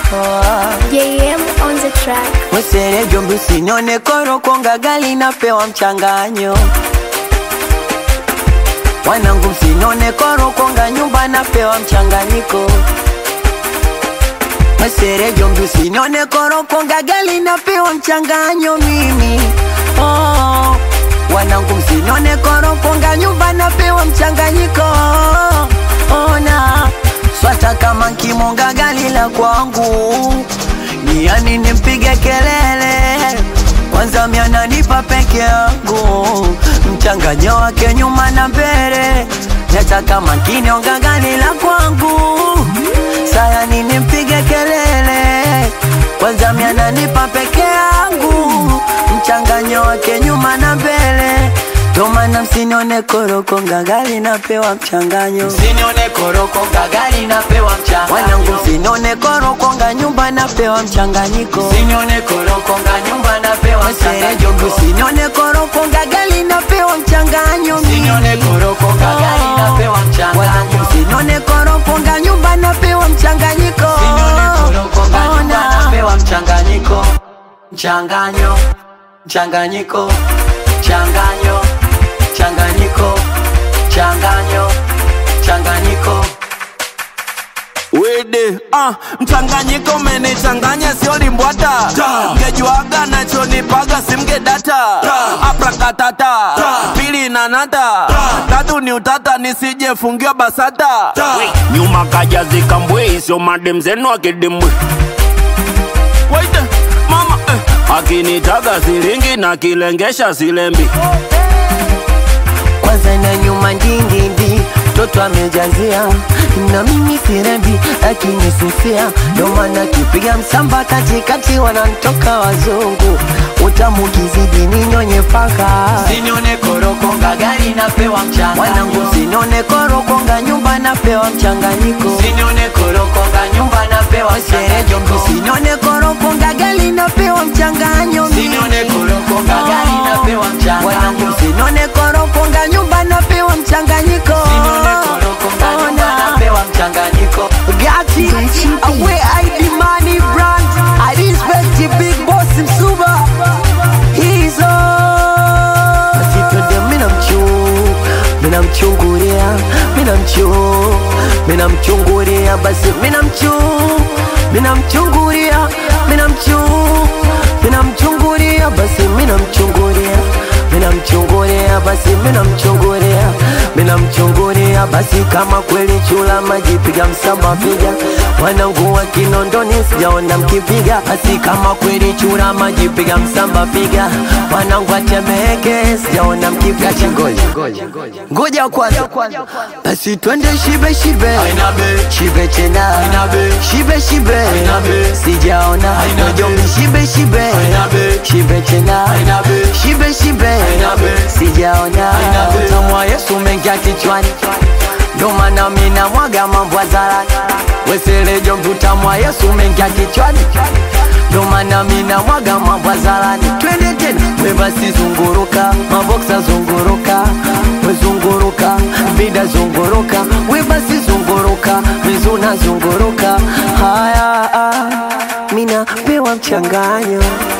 JM on the track. Mwesere jombi usinione koro konga gali napewa mchanganyo Wanangu msinone koro konga nyumba napewa mchanganyiko Mwesere jombi usinione koro konga gali napewa mchanganyo mimi oh. Wanangu msinone koro konga nyumba napewa mchanganyiko ona swata kama nkimonga gali la kwangu ni yani nimpige kelele kwanza miananipa peke yangu mchanganyo wake nyuma na mbele nataka makini onga gani la kwangu sayani nimpige kelele kwanza miananipa peke yangu mchanganyo wake nyuma na mbele Tomana msinione koroko ngagali napewa mchanganyo Msinione koroko gagali napewa mchanga Wanangu msinione koroko nga nyumba napewa mchanganyiko Msinione koroko nga nyumba napewa Serejo mchanga msinione koroko ngagali napewa mchanganyo Msinione koroko gagali napewa mchanga Wanangu msinione koroko nga nyumba napewa mchanganyiko Msinione koroko nga nyumba Ona. napewa mchanganyiko Mchanganyo Mchanganyiko Mchanganyo Mchanganyiko Mchanganyo Mchanganyiko Wede, ah, mchanganyiko umenichanganya sio limbwata mgejuaga nachonipaga simgedata aprakatata pili nanata tatu ni utata nisijefungiwa basata nyuma kaja zikambwe sio madem zenu akidimbwe Waite, mama eh. akinitaga silingi na kilengesha silembi kwanza na nyuma ndingindi mtoto amejazia na mimi sirembi akinisusia ndo maana kipiga msamba katikati wanantoka wazungu utamu kizidi ninyonye paka Msinione koroko gagali napewa mchanga wanangu sinone korokonga nyumba napewa mchanganyiko Msinione koroko ga nyumba napewa serejo mchanganyiko sinone korokonga gali napewa mchanganyo Msinione koroko gagali napewa mchanga wanangu sinone korokonga nyumba napewa mchanganyiko Msinione koroko ga nyumba Ona. napewa mchanganyiko Gati, Gachi B. away ID money brand. I respect the big boss Msuba. He's on. Basi twende mina mchu, mina mchungulia, mina mchu, mina mchungulia, basi mina mchu, mina mchungulia, mina mchu, mina mchungulia, basi mina mchungulia, mina mchungulia, basi mina mchungulia, mina mchungulia, basi kama kweli chula maji piga msamba piga wanangu wa Kinondoni sijaona mkipiga, basi kama kweli chura maji piga msamba piga wanangu wa Temeke sijaona mkipiga chingoja ngoja kwanza, basi twende shibe shibe Aina be shibe tena Aina be shibe shibe Aina be sijaona Aina be Ngoja shibe shibe Aina be shibe tena Aina be shibe shibe Aina be sijaona Aina be utamu wa Yesu mengia kichwani ndo maana mina mwaga mambo hadharani weselejo utamu wa Yesu mengia kichwani ndo maana mina mwaga mambo hadharani twende tena we basi zunguruka maboksa zunguruka wezunguruka vida zunguruka we basi zunguruka vizuna zunguruka haya ah, mina pewa mchanganyo